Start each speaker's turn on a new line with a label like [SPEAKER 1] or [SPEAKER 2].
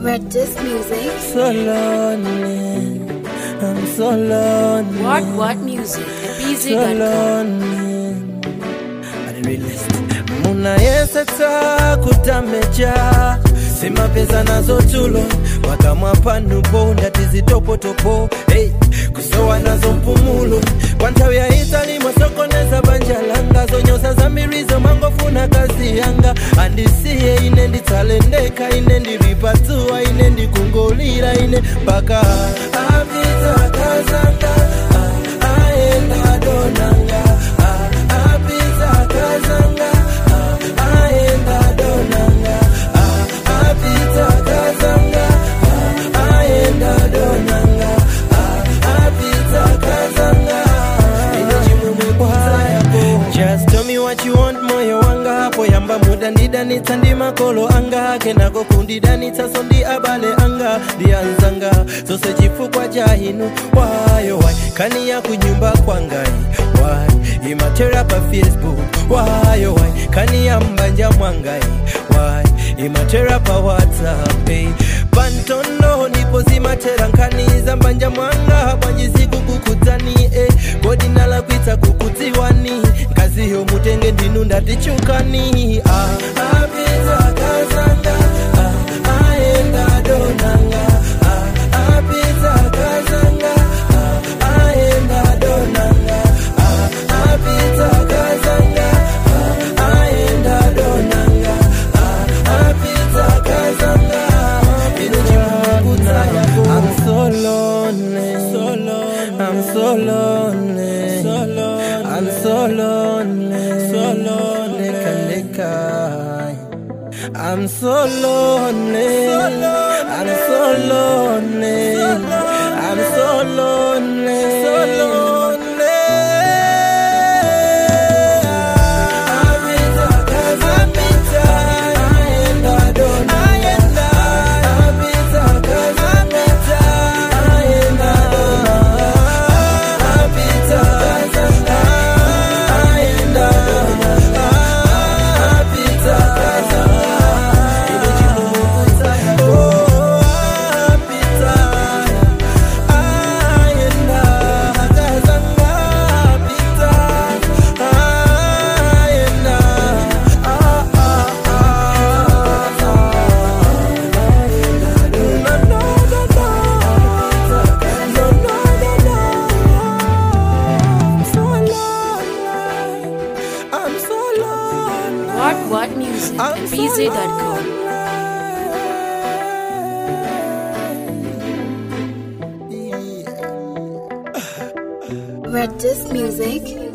[SPEAKER 1] Red Disc Music.
[SPEAKER 2] so lonely. I'm so lonely.
[SPEAKER 1] What What Music at
[SPEAKER 2] So
[SPEAKER 1] BZ.com.
[SPEAKER 2] lonely. I the realist. munayeseta kutameja simapeza nazo tulo wakamwapanupo ndati zitopotopo hey, kusowa nazo mpumulo kwa nthawi ya itali mwasokoneza banja langa zonyoza zambirizo mangofuna kazi yanga andisiye ine nditsalendeka ine ndilipatsuwa ine ndikungolira ine mpaka apita kazanga ah, aenda donanga ah, apita kazanga ah, aenda donanga ah, apita kazanga ah, aenda donanga ah, apita kazanga ine chimwemwe kwayako just tell me what you want moyo wanga hapo yamba muda ndidanitsa ndi makolo anga kenako kundidanitsa so ndi abale anga ndiyanzanga zose chifukwa cha inu wayo wai kani ya kunyumba kwangai wai imatera pa facebook wayo wai kani ya mbanja mwangai wai imatera pa whatsapp hey. pantondo ndipo zimatera nkani za mbanja mwanga bwanjisiku kukudzani eh. kodi nalakwitsa kukudziwani nkaziyo mutenge ndinu ndatichukani ah. apita kazanga ah. aenda donanga ah. apita kazanga ah. aenda donanga ah. apita kazanga ah. aenda donanga ah. apita kazanga ine chimukutsa yako I'm so lonely, so lonely. I'm so lonely, so lonely. I'm so lonely, so lonely. Leka, leka. I'm so lonely, so lonely. I'm so lonely, so lonely. I'm so lonely, so lonely. Apita, apita, aenda dona, aenda. Apita, apita, aenda dona. Apita, aenda dona. Apita, ine chimukutsa yako. Apita, aenda kazanga. Apita, aenda. Ah, ah, I'm so lonely.
[SPEAKER 1] What What Music at
[SPEAKER 2] I'm so
[SPEAKER 1] BZ.com.
[SPEAKER 2] lonely.
[SPEAKER 1] Red Disc Music.